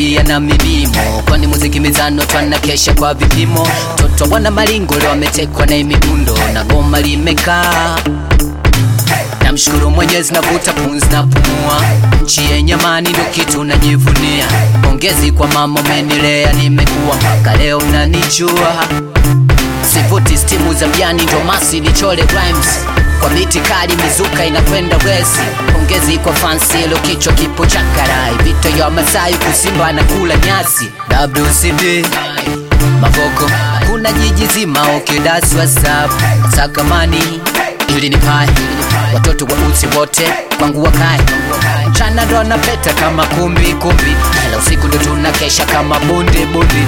kulia na milimo, kwani muziki mizano twana kesha kwa vipimo. Toto wana malingo leo wametekwa na imidundo na goma limekaa Namshukuru Mwenyezi, navuta pumzi na pumua, nchi yenye amani ndo kitu najivunia. Pongezi kwa mama, umenilea nimekuwa mpaka leo mnanijua. Sivuti stimu za mjani, ndo masi nichole rhymes kwa biti kali, mizuka inakwenda wesi. Pongezi kwa fansi, ilo kichwa kipo cha karai, vita ya Masai kusimba na kula nyasi. WCB Mavoko, kuna jiji zima okidasi WhatsApp sakamani ili ni pai watoto wa uzi wote kwangu wakae mchana ndo anapeta kama kumbi kumbi, ila usiku ndo tunakesha kama bundi bundi.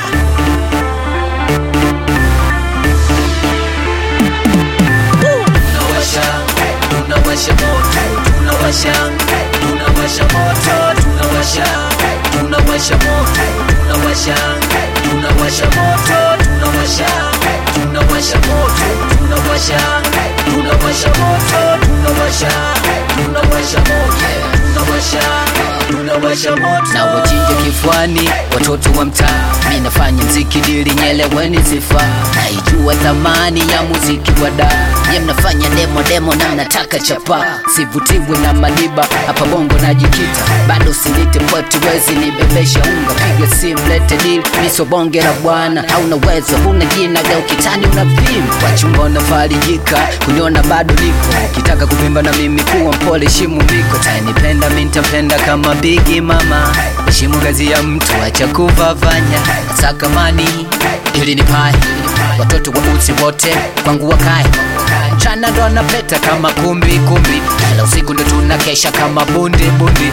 Tunawasha, tunawasha moto, tunawasha, tunawasha moto, tunawasha, tunawasha moto, tunawasha, tunawasha moto, tunawasha, tunawasha moto, tunawasha, tunawasha moto, tunawasha, tunawasha moto, tunawasha, tunawasha moto. Na wachinje kifuani watoto wa mtaa, mi nafanya mziki dili nyeleweni sifa, naijua thamani ya muziki wa da ye mnafanya demo demo na mnataka chapa, sivutiwe na madiba hapa bongo najikita, bado sinite poti wezi nibebesha unga, piga simu lete deal, miso bonge la bwana, hauna uwezo huna jina leo kitani unavimba, wachumba unafarijika kuniona bado niko, ukitaka kuvimba na mimi kuwa mpole, shimu miko, tanipenda mi nitapenda kama bigi mama, heshimu kazi ya mtu, acha kuvavanya, sakamani ili ni pai, watoto wa uzi wote kwangu wakae mchana ndo anapeta kama kumbi kumbi, ila usiku ndo tunakesha kama bundi bundi.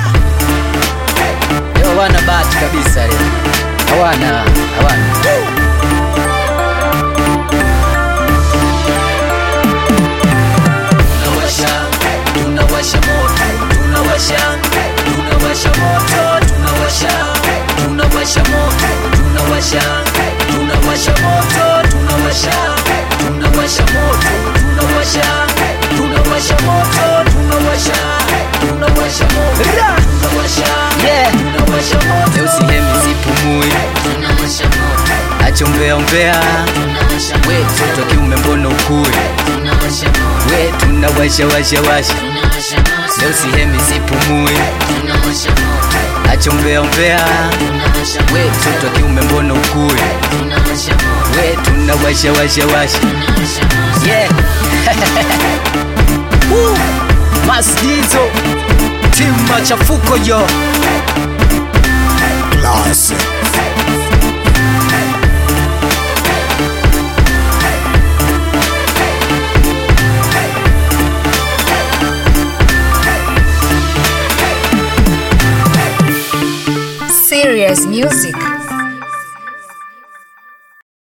Leo hawana bahati kabisa, leo hawana hawana. Tunawasha, tunawasha moto, tunawasha, tunawasha moto, tunawasha, tunawasha moto, tunawasha, tunawasha moto, tunawasha, tunawasha moto, tunawasha, tunawasha moto, tunawasha, tunawasha moto, tunawasha, yeah, tunawasha moto. Leo sihemi sipumui, tunawasha moto, acha umbea umbea, tunawasha we mtoto wa kiume mbona ukue, tunawasha moto, we tunawasha washa washa, tunawasha moto. Leo sihemi sipumui, tunawasha moto, acha umbea umbea, tunawasha we mtoto wa kiume mbona ukue, tunawasha moto, we tunawasha washa washa, tunawasha moto. Yeah. Woo! Masdizo timu machafuko yo Classic. Serious music.